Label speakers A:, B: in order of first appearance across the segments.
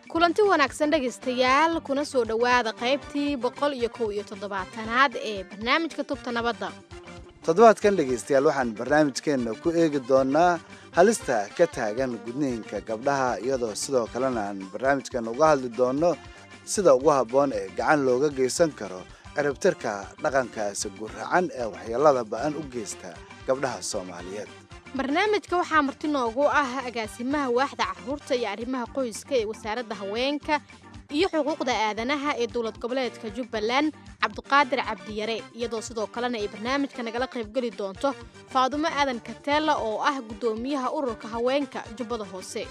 A: kulanti wanaagsan dhegaystayaal kuna soo dhowaada qaybtii boqol iyo kow iyo toddobaatanaad ee barnaamijka tubta nabadda
B: toddobaadkan dhegaystayaal waxaan barnaamijkeenna ku eegi doonaa halista ka taagan gudniinka gabdhaha iyadoo sidoo kalena aan barnaamijkan uga hadli doonno sida ugu habboon ee gacan looga geysan karo ciribtirka dhaqankaasi guracan ee waxyeelada ba'an u geysta gabdhaha soomaaliyeed
A: barnaamijka waxaa marti noogu ah agaasimaha waaxda caruurta iyo arrimaha qoyska ee wasaaradda haweenka iyo xuquuqda aadanaha ee dowlad goboleedka jubbaland cabdiqaadir cabdiyare iyadoo sidoo kalena ay barnaamijka nagala qaybgeli doonto faadumo aadan kateella oo ah guddoomiyaha ururka haweenka jubbada hoose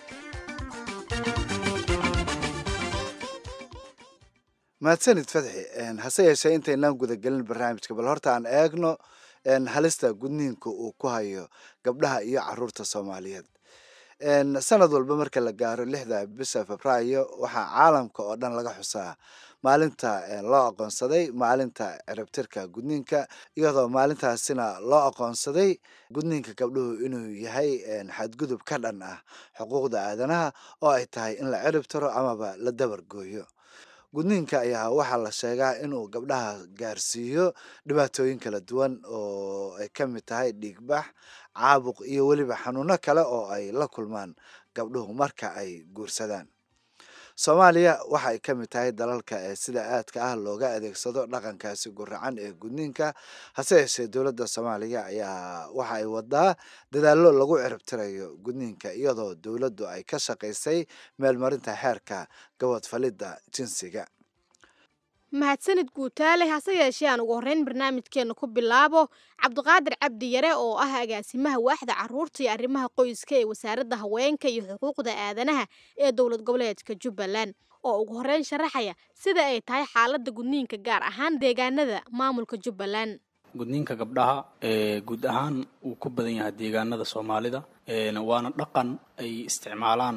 B: mahadsanid fadxi hase yeeshee intaynaan gudagelin barnaamijka bal horta aan eegno halista gudniinka uu ku hayo gabdhaha iyo caruurta soomaaliyeed sanad walba marka la gaaro lixda bisha febraayo waxaa caalamka oo dhan laga xusaa maalinta loo aqoonsaday maalinta ciribtirka gudniinka iyadoo maalintaasina loo aqoonsaday gudniinka gabdhuhu inuu yahay xadgudub ka dhan ah xuquuqda aadanaha oo ay tahay in la ciribtiro amaba la dabargooyo gudniinka ayaa waxaa la sheegaa inuu gabdhaha gaarsiiyo dhibaatooyin kala duwan oo ay ka mid tahay dhiigbax caabuq iyo weliba xanuuno kale oo ay la kulmaan gabdhuhu marka ay guursadaan soomaaliya waxa ay ka mid tahay dalalka ee sida aadka ah looga adeegsado dhaqankaasi guracan ee gudniinka hase yeeshee dowladda soomaaliya ayaa waxa ay wadaa dadaallo lagu ciribtirayo gudniinka iyadoo dowladdu ay ka shaqaysay meelmarinta xeerka gabadfalidda jinsiga
A: mahadsanid guutaale hase yeeshee aan ugu horreyn barnaamijkeenna ku bilaabo cabdiqaadir cabdi yare oo ah agaasimaha waaxda caruurta iyo arrimaha qoyska ee wasaaradda haweenka iyo xuquuqda aadanaha ee dowlad goboleedka jubbaland oo ugu horreyn sharaxaya sida ay tahay xaaladda gudniinka gaar ahaan deegaanada maamulka jubbaland
C: gudniinka gabdhaha guud ahaan wuu ku badan yahay deegaanada soomaalida waana dhaqan ay isticmaalaan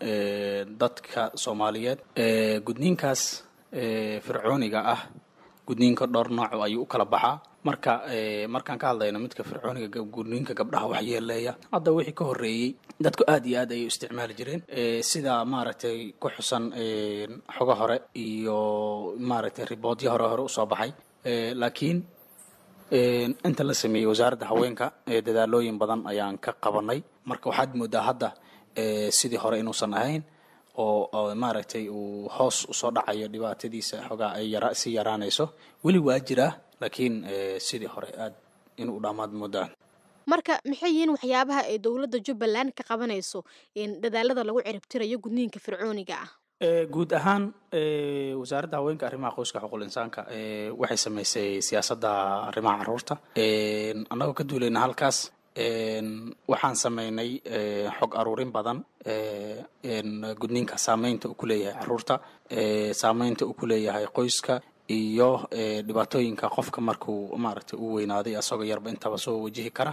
C: dadka soomaaliyeed gudniinkaas fircooniga ah gudniinka dhowr nooc ayuu u kala baxaa marka markaan ka hadlayno midka fircooniga gudniinka gabdhaha waxyeeleeya hadda wixii ka horreeyey dadku aad iyo aad ayay u isticmaali jireen sida maaragtay ku xusan xogo hore iyo maaragtay riboodyo hore hore usoo baxay laakiin inta la sameeyey wasaaradda haweenka dadaalooyin badan ayaan ka qabanay marka waxaad moodaa hadda sidii hore inuusan ahayn oo maaragtay uu hoos usoo dhacayo dhibaatadiisa xoogaa ay yara sii yaraanayso weli waa jiraa laakiin sidii hore aad inuu dhammaad moodaan
A: marka maxay yihiin waxyaabaha ay dowladda jubbaland ka qabanayso dadaalada lagu ciribtirayo gudniinka fircooniga ah
C: guud ahaan wasaaradda haweenka arrimaha qoyska xuquuqul insaanka waxay samaysay siyaasadda arrimaha caruurta annagoo ka duulayna halkaas waxaan sameynay xog aruurin badan gudniinka saameynta uu ku leeyahay caruurta saameynta uu ku leeyahay qoyska iyo dhibaatooyinka qofka markuu maaragtay u weynaaday asagoo yarba intaba soo wajihi kara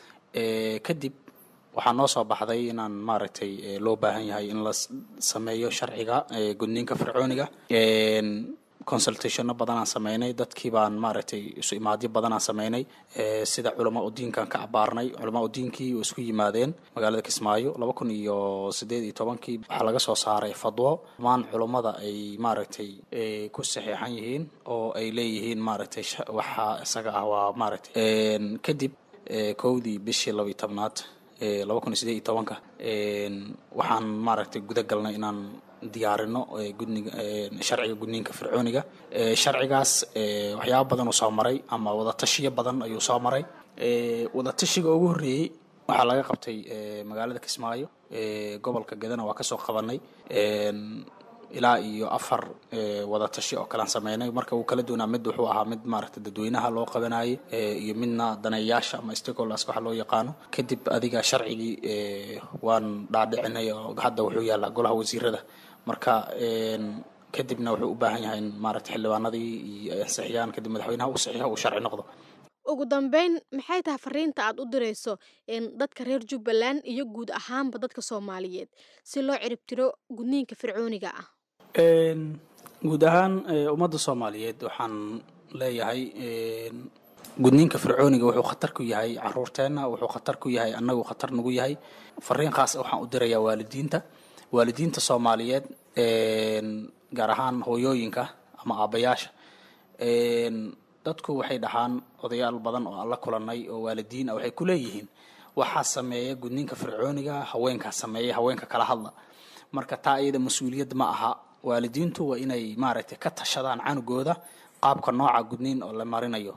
C: kadib waxaa noo soo baxday inaan maaragtay loo baahan yahay in la sameeyo sharciga gudniinka fircooniga consultationno badanaan sameynay dadkii baan maaragtay isu imaadyo badanaan sameynay sida culamaa udiinkan ka abaarnay culamaa udiinkii oo isku yimaadeen magaalada kismaayo laba kun iyo sideed iyo tobankii waxaa laga soo saaray fadwo dhammaan culummada ay maaragtay ku saxiixan yihiin oo ay leeyihiin maaragtay waxaa isaga ah waa maaragtay kadib kowdii bishii laba iyo tobnaad laba kun iyo sideed iyo tobanka waxaan maaragtay guda galnay inaan diyaarino gudniga sharciga gudniinka fircooniga sharcigaas waxyaaba badan uu soo maray ama wadatashiyo badan ayuu soo maray wadatashiga ugu horreeyey waxaa laga qabtay magaalada kismaayo gobolka gadana waa kasoo qabanay ilaa iyo afar wadatashi oo kalean sameynay marka uu kala duwanaa mid wuxuu ahaa mid maaragtay dadweynaha loo qabanayay iyo midna daneeyaasha ama stakeholders waxa loo yaqaano kadib adiga sharcigii waan dhaadhicinay oo hadda wuxuu yaallaa golaha wasiirada marka kadibna wuxuu u baahan yahay in maaragtay xildhibaanadii iyo ansixiyaan kadib madaxweynaha uu saxiixo uu sharci noqdo
A: ugu dambeyn maxay tahay fariinta aad u dirayso dadka reer jubbaland iyo guud ahaanba dadka soomaaliyeed si loo ciribtiro gudniinka fircooniga ah
C: guud ahaan ummadda soomaaliyeed waxaan leeyahay gudniinka fircooniga wuxuu khatar ku yahay caruurteenna wuxuu khatar ku yahay annagu khatar nagu yahay fariin khaas waxaan u dirayaa waalidiinta waalidiinta soomaaliyeed gaar ahaan hooyooyinka ama aabayaasha dadku waxay dhahaan odayaal badan oo aan la kulanay oo waalidiin ah waxay ku leeyihiin waxaa sameeya gudniinka fircooniga haweenkaa sameeya haweenka kala hadla marka taa iyada mas-uuliyad ma aha waalidiintu waa inay maaragtay ka tashadaan canugooda qaabka nooca gudniin oo la marinayo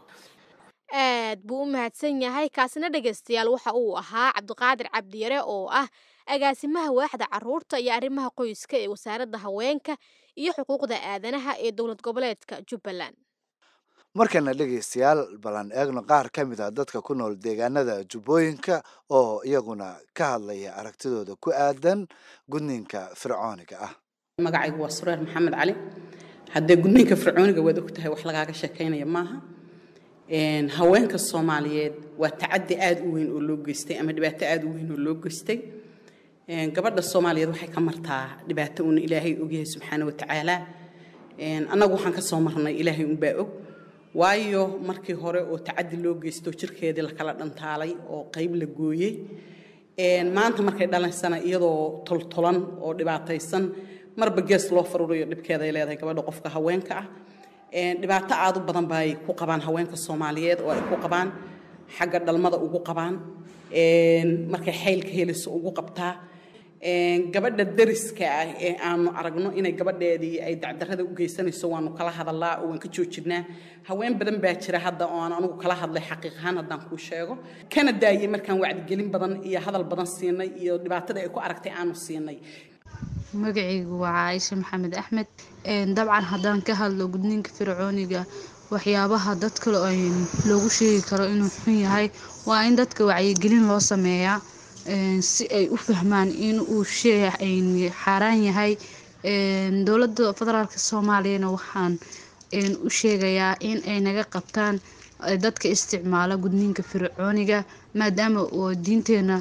A: aad buu u mahadsan yahay kaasina dhegaystayaal waxa uu ahaa cabdiqaadir cabdiyare oo ah agaasimaha waaxda caruurta iyo arrimaha qoyska ee wasaaradda haweenka iyo xuquuqda aadanaha ee dowlad goboleedka jubbaland
B: markana dhegaystayaal balan eegno qaar ka mid ah dadka ku nool deegaanada jubbooyinka oo iyaguna ka hadlaya aragtidooda ku aadan gudniinka fircooniga ah
D: magacaygu waa sureer maxamed cali haddee gudniinka fircooniga waad ogtahay wax lagaaga sheekaynaya maaha haweenka soomaaliyeed waa tacadi aada u weyn oo loo geystay ama dhibaato aada u weyn oo loo geystay gabadha soomaaliyeed waxay ka martaa dhibaato uuna ilaahay ogyahay subxaana watacaala annagu waxaan ka soo marnay ilaahay unbaa og waayo markii hore oo tacadi loo geysto jirkeedii lakala dhantaalay oo qayb la gooyey maanta markay dhalaysana iyadoo toltolan oo dhibaataysan marba gees loo faruurayo dhibkeeday leedahay gabadha qofka haweenka ah dhibaato aad u badan bay ku qabaan haweenka soomaaliyeed oo ay ku qabaan xagga dhalmada ugu qabaan markay xaylka helayso ugu qabtaa gabadha dariska ah ee aanu aragno inay gabadheedii ay dacdarada u geysanayso waanu kala hadalaa oo waan ka joojinaa haween badan baa jira hadda oo aan anigu kala hadlay xaqiiq ahaan haddaan kuu sheego kana daayey markaan wacdigelin badan iyo hadal badan siinay iyo dhibaatada ay ku aragtay aanu siinay
E: magacaygu waa caaisha maxamed axmed dabcan haddaan ka hadlo gudniinka fircooniga waxyaabaha dadka loogu sheegi karo inuu xun yahay waa in dadka wacyigelin loo sameeyaa si ay u fahmaan in uu shey xaaraan yahay dowladda federaalk soomaaliyana waxaan u sheegayaa in ay naga qabtaan dadka isticmaala gudniinka fircooniga maadaama oo diinteena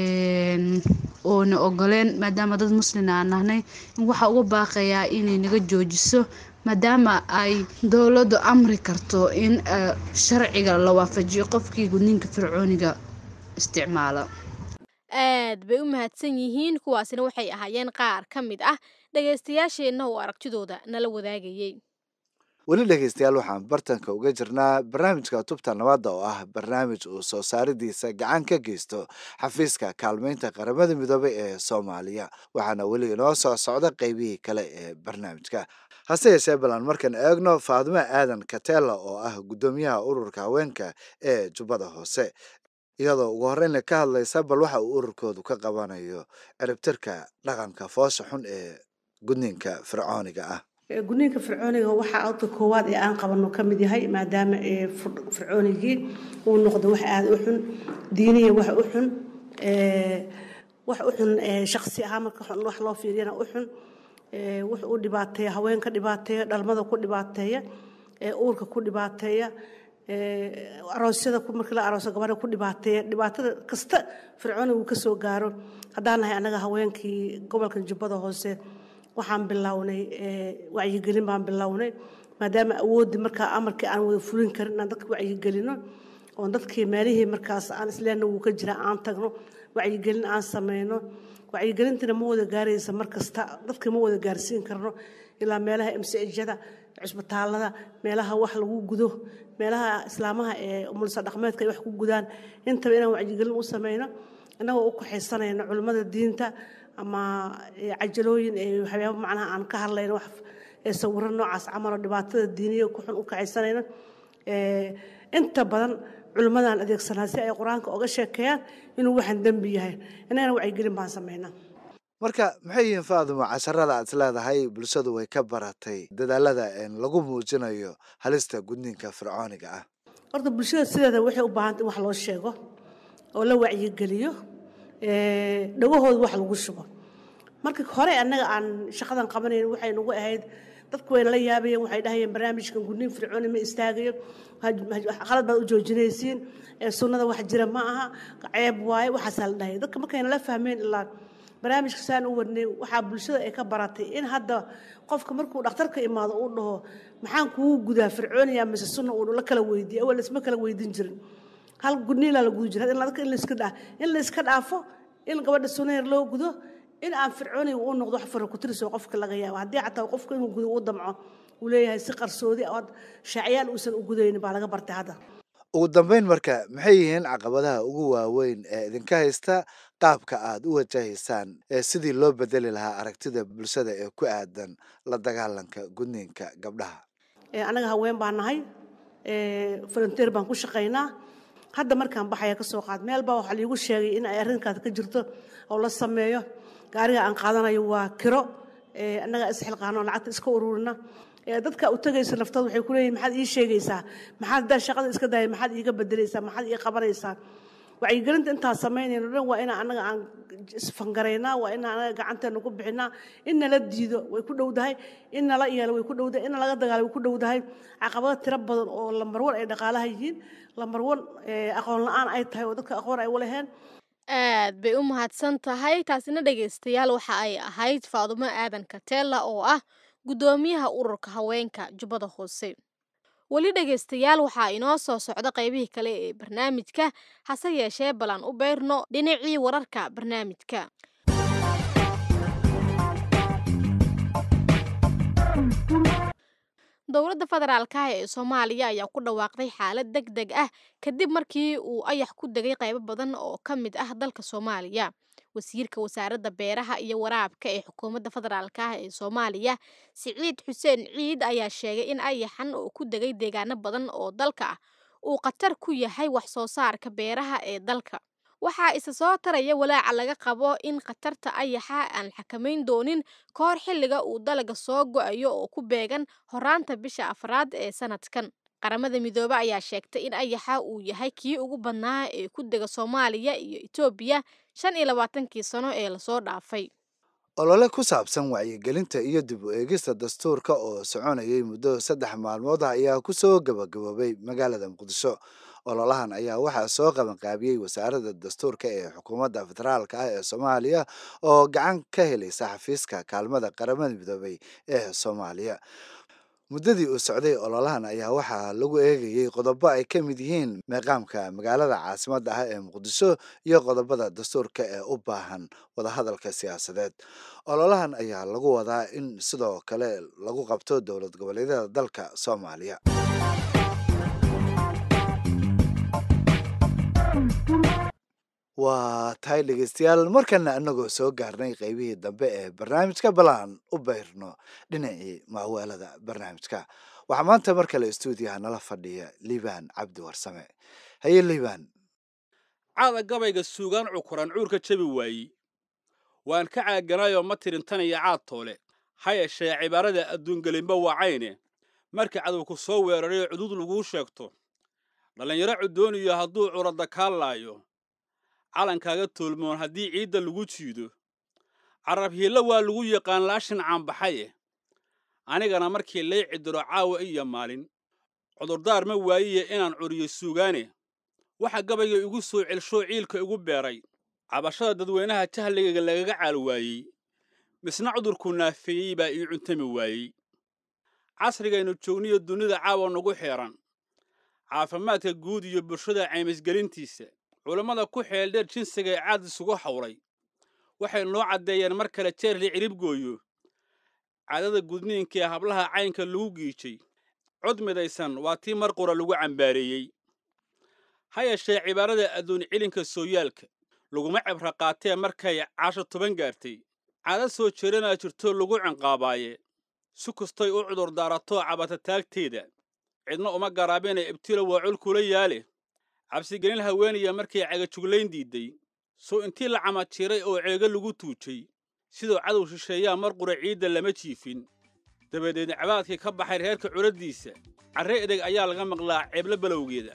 E: oona ogoleen maadaama dad muslina aan nahnay waxaa uga baaqayaa inay naga joojiso maadaama ay dowladdu amri karto in sharciga la waafajiyo qofkii gudniinka fircooniga isticmaala
A: aad bay u mahadsan yihiin kuwaasina waxay ahaayeen qaar ka mid ah dhagaystayaasheenna oo aragtidooda nala wadaagayey
B: weli dhegaystayaal waxaan bartanka uga jirnaa barnaamijka tubta nabadda oo ah barnaamij uu soo saaridiisa gacan ka geysto xafiiska kaalmeynta qaramada midoobay ee soomaaliya waxaana weli inoo soo socda qeybihii kale ee barnaamijka hase yeeshee balan markaan eegno faadimo aadan katela oo ah guddoomiyaha ururka haweenka ee jubbada hoose iyadoo ugu horreynna ka hadlaysa bal waxa uu ururkoodu ka qabanayo ciribtirka dhaqanka foosha xun ee gudniinka fircooniga ah
F: gudniinka fircooniga waxaa alka koowaad ee aan qabano ka mid yahay maadaama fircoonigii uu noqdo wax aada u xun diiniya wax u xun wax u xun shaqsi ahaan marka wax loo fiiriyana u xun wax u dhibaateeya haweenka dhibaateeya dhalmada ku dhibaateeya uurka ku dhibaateeya aroosyada markii la arooso gabadha ku dhibaateeya dhibaatada kasta fircooniga uu kasoo gaaro haddaan nahay annaga haweenkii gobolka jubbada hoose waxaan bilownay wacyigelin baan bilownay maadaama awooddii markaa amarkii aan wada fulin karin inaan dadka wacyigelino oon dadkii meelihii markaas aan isleenna wuu ka jira aan tagno wacyigelin aan sameyno wacyigelintina ma wada gaaraysa mar kasta dadka ma wada gaarsiin karno ilaa meelaha msjada cusbitaalada meelaha wax lagu gudo meelaha islaamaha ee mulsa dhaqmeedka ay wax ku gudaan intaba inaan wacyigelin u sameyno innagoo u kaxaysanayno culimmada diinta ama cajalooyin waxyaaba macnaha aan ka hadlayno wax sawiro noocaas camaloo dhibaatada diiniya ku xun u kacaysanayno inta badan culimmadaan adeegsanaa si ay qur-aanka oga sheekeeyaan inuu waxaan dembi yahay innagana wacyigelin baan samaynaa
B: marka maxay yihiin faadimo casharada aad isleedahay bulshadu way ka baratay dadaalada lagu muujinayo halista gudniinka fircooniga ah
F: horta bulshada sideeda waxay u baahanta in wax loo sheego oo la wacyigeliyo dhagahooda wax lagu shubo marka hore annaga aan shaqadan qabanayn waxay nagu ahayd dadku wayna la yaabayeen waxay dhahayeen barnaamijkan gudniin fircooni ma istaagayo qalad baad u joojinaysiin sunnada wax jira ma aha ceeb waaye waxaasaa la dhahaya dadka markayna la fahmeen ilaa barnaamijka saan u wadnay waxaa bulshada ay ka baratay in hadda qofka markuu dhakhtarka imaado uu dhaho maxaan kugu gudaa fircooniya mise sunna uu la kala weydiiyo awal isma kala weydin jirin hal gudniilaa la gudi jira in layska dhaa in layska dhaafo in gabadha sunayar loo gudo in aan fircooniga u noqdo wax farakutirso qofka laga yaabo haddii xataa qofka inuu gudo u damco uu leeyahay si qarsoodi ood shaaciyaan uusan u gudaynin baa laga bartay hadda
B: ugu dambeyn marka maxay yihiin caqabadaha ugu waaweyn ee idinka haysta qaabka aad u wajahaysaan ee sidii loo bedeli lahaa aragtida bulshada ee ku aadan la dagaalanka gudniinka gabdhaha
F: Ee, annaga haween baan nahay volunteer baan ku shaqaynaa hadda markaan baxaya ka soo qaad meel baa waxaa liigu sheegay in ay arrinkaas ka jirto oo la sameeyo gaariga aan qaadanayo waa kiro ee, annaga isxilqaano lacagta iska ururina Ee, dadka u tagaysa naftooda waxay ku leeyihin maxaad ii sheegaysaa maxaad daa shaqada iska daaya maxaad iiga bedelaysaa maxaad ii qabanaysaa wacyigelinta intaan samaynayno dhan waa inaan annaga aan isfangaraynaa waa inaan annaga gacanteena ku bixinaa in nala diido way ku dhowdahay in nala yeelo way ku dhowdahay in nalaga dagaalo way ku dhowdahay caqabado tiro badan oo lambar wan ay dhaqaalaha yihiin lambar wan aqoon la-aan ay tahay oo dadka aqoon ay u leheen
A: aad bay u mahadsan tahay taasina dhegaystayaal waxa ay ahayd faadumo aadan katella oo ah guddoomiyaha ururka haweenka jubbada hoose weli dhegaystayaal waxaa inoo soo socda qaybihii kale ee barnaamijka hase yeeshee balan u beyrno dhinacii wararka barnaamijka dowladda federaalka ah ee soomaaliya ayaa ku dhawaaqday xaalad deg deg ah kadib markii uu ayax ku degay qaybo badan oo ka mid ah dalka soomaaliya wasiirka wasaaradda beeraha iyo waraabka ee xukuumadda federaalka ah ee soomaaliya siciid xuseen ciid ayaa sheegay in ayaxan oo ku degay deegaano badan oo dalka ah uu khatar ku yahay wax soo saarka beeraha ee dalka waxaa isa soo taraya walaaca laga qabo in khatarta ayaxa aan xakamayn doonin ka hor xilliga uu dalaga soo go-ayo oo ku beegan horaanta bisha afraad ee sanadkan qaramada midoobe ayaa sheegtay in ayaxa uu yahay kii ugu badnaa ee ku dega soomaaliya iyo etoobiya shan iyo labaatankii sano ee lasoo dhaafay
B: olole ku saabsan wacyigelinta iyo dib u eegista dastuurka oo soconayay muddo saddex maalmood ah ayaa ku soo gabagaboobay magaalada muqdisho ololahan ayaa waxaa soo qabanqaabiyey wasaaradda dastuurka ee xukuumadda federaalka ah ee soomaaliya oo gacan ka helaysa xafiiska kaalmada qaramada midoobay ee soomaaliya muddadii uu socday ololahan ayaa waxaa lagu eegayey qodobo ay ka mid yihiin meeqaamka magaalada caasimadda ah ee muqdisho iyo qodobada dastuurka ee u baahan wadahadalka siyaasadeed ololahan ayaa lagu wadaa in sidoo kale lagu qabto dowlad goboleedyada dalka soomaaliya waa tahay dhegeystayaal markana anagoo soo gaarnay qeybihii dambe ee barnaamijka balaan u beyrno dhinacii maaweelada barnaamijka waxaa maanta mar kale stuudiyaha nala fadhiya liibaan cabdi warsame haye liibaan
G: caada gabayga suugaan cukuran cuurka jabi waayey waan ka caaganayoo ma tirintanaya caad toole ha yeeshee cibaarada adduungelinba wacayne marka cadowku soo weerarayo cudud laguu sheegto dhallinyaro cudooniyo hadduu curadda kaa laayo calankaaga toolmoon haddii ciidda lagu jiido carab hiilla waa lagu yaqaan laashin caanbaxaye anigana markii lay cidiro caawa iyo maalin cudurdaar ma waayiye inaan curiyo suugaane waxa gabayga igu soo celshoo ciilka igu beeray cabashada dadweynaha jahligayga lagaga caal waayey misna cudurku naafeeyey baa ii cuntami waayey casrigaynu joogniyo dunida caawa nagu xeeran caafimaadka guud iyo bulshada caymisgelintiisa culammada ku xeeldheer jinsiga ee caad isugu hawlay waxay noo caddeeyeen mar kale jeerli cirib gooyo caadada gudniinka ee hablaha caynka lagu giijay cod midaysan waa tii mar qura lagu cambaareeyey ha yeeshee cibaarada adduun cilinka sooyaalka laguma cibra qaatee markay caasho toban gaartay caado soo jeeranaa jirto lagu cinqaabaaye si kastay u cudur daarato cabata taagteeda cidna uma garaabina ibtilo waa col kula yaale cabsigelin haweeniya markay cagajuglayn diidday soo intii la camajiiray oo ceego lagu tuujay sidoo cadow shisheeyaa mar qura ciidda lama jiifin dabadeed cabaadkii ka baxay reerka curaddiisa carre edeg ayaa laga maqlaa ceebla balowgeeda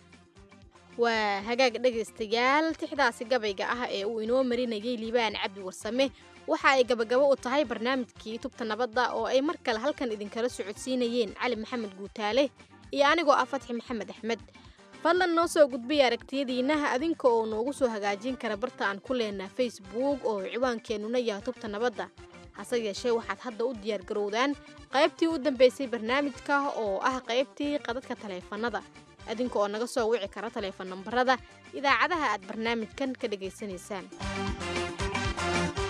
A: waa hagaag dhegaystayaal tixdaasi gabayga ah ee uu inoo marinayay liibaan cabdi warsame waxa ay gabagabo u tahay barnaamijkii tubta nabadda oo ay mar kale halkan idinkala socodsiinayeen cali maxamed guutaale iyo anigoo ah fatxi maxamed axmed fadlan noo soo gudbiya aragtiyadiinnaha adinka oo noogu soo hagaajin kara barta aan ku leenaha facebook oo ciwaankeenuna yahay tubta nabadda hase yeeshee waxaad hadda u diyaargarowdaan qaybtii u dambaysay barnaamijka oo ah qaybtii qadadka taleefannada adinka oo naga soo wici kara taleefon nambarada idaacadaha aad barnaamijkan ka dhegaysanaysaan